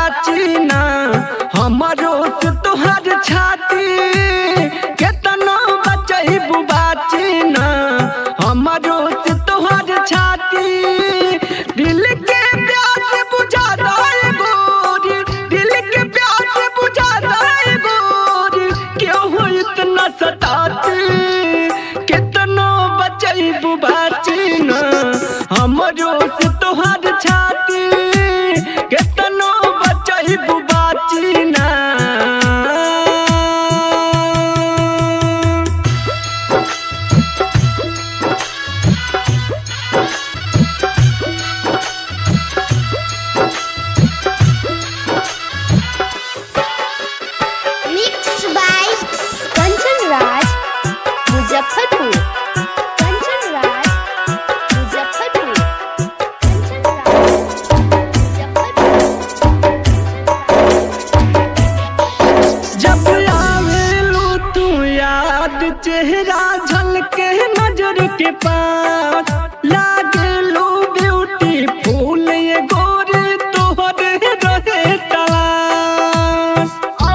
बाची ना हमारो से तोहर छाती केतनो बचैबू बाची ना हमारो से तोहर छाती दिल के प्यास बुझा दाए गोरी दिल के प्यास बुझा दाए गोरी क्यों हो इतना सताती कितनो बचैबू बाची ना हमरो से तोहर छाती कितनो बचैबू बाची ना Mixed by Kanchan Raj, Muzaffarpur. Kanchan Raj, Muzaffarpur. Kanchan Raj, Muzaffarpur. जब आवेलू तू याद चेहरा झलके नजर के पास लागेलू ब्यूटी फूल ये गोरी तोहरे रहे तलाश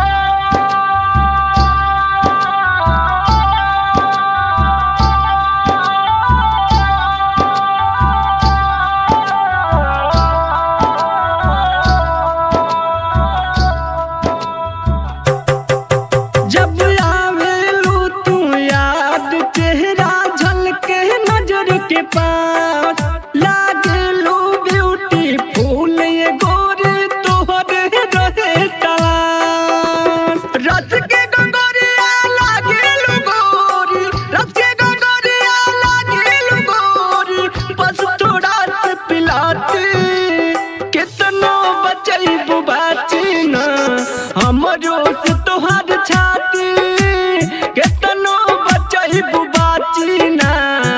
जब आवेलू तू याद चेहरा झलके नजर के पास लागेलू ब्यूटी फूल ये गोरी तोहरे रहे तलाश रस के गंगोरिया लागेलू गोरी रस के गंगोरिया लागेलू गोरी बस थोड़ा से पिलाती कितनो बचैबू बाची ना हमरो से तोहर छाती कितनो बचैबू बाची ना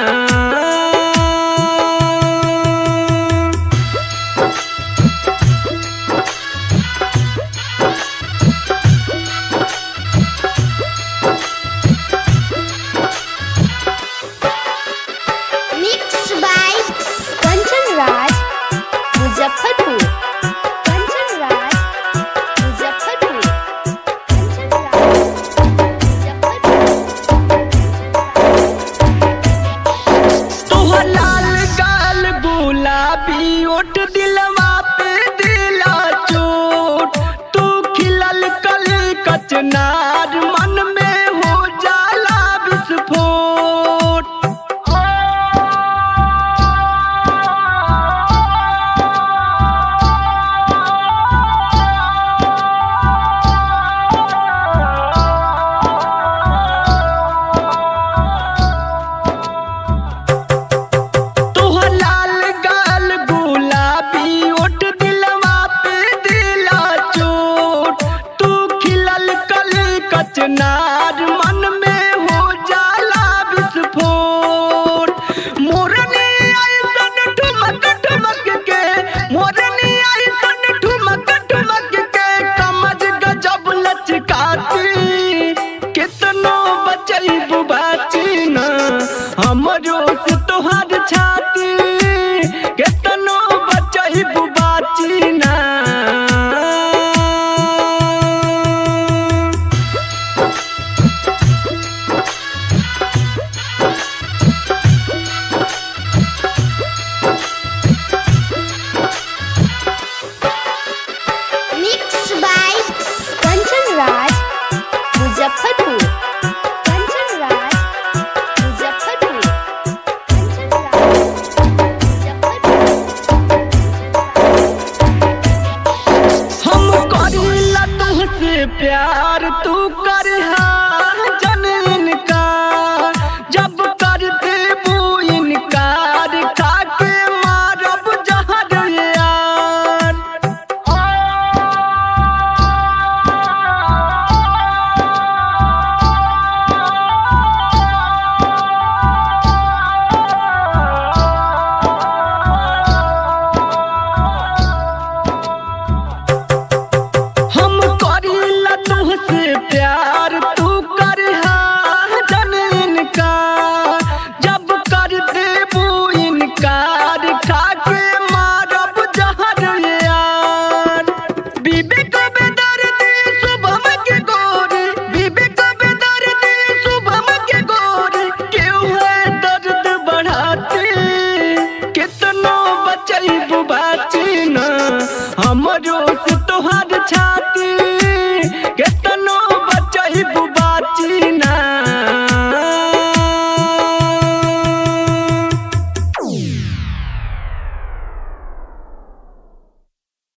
Mixed by Kanchan Raj, Muzaffarpur. Kanchan Raj, Muzaffarpur. Kanchan Raj, Muzaffarpur. तोहर लाल गाल गुलाबी ओट दिलवा पे दिला चोट तू खिलल कली कचनार मन में हो जाला विस्फोट तोहर लाल गाल गुलाबी ओट दिलवा पे दिला चोट तू खिलल कली कचनार मन में हो जाला विस्फोट मोरनी ऐसन ठुमक ठुमक के मोरनी ऐसन ठुमक ठुमक के कमज गजब लचकाती कितनो बचैबू बाची ना हमरो से तोहर छाती कितनो बचैबू बाची ना Mixed by Kanchan Raj, Muzaffarpur. Kanchan Raj, Muzaffarpur. Kanchan Raj, Muzaffarpur. हम करीला तुहसे प्यार तू करहा जन इनकार जब कर देबू इनकार खाके मारब जहर यार हम करीला तुहसे प्यार तू हमरो से तोहार छाती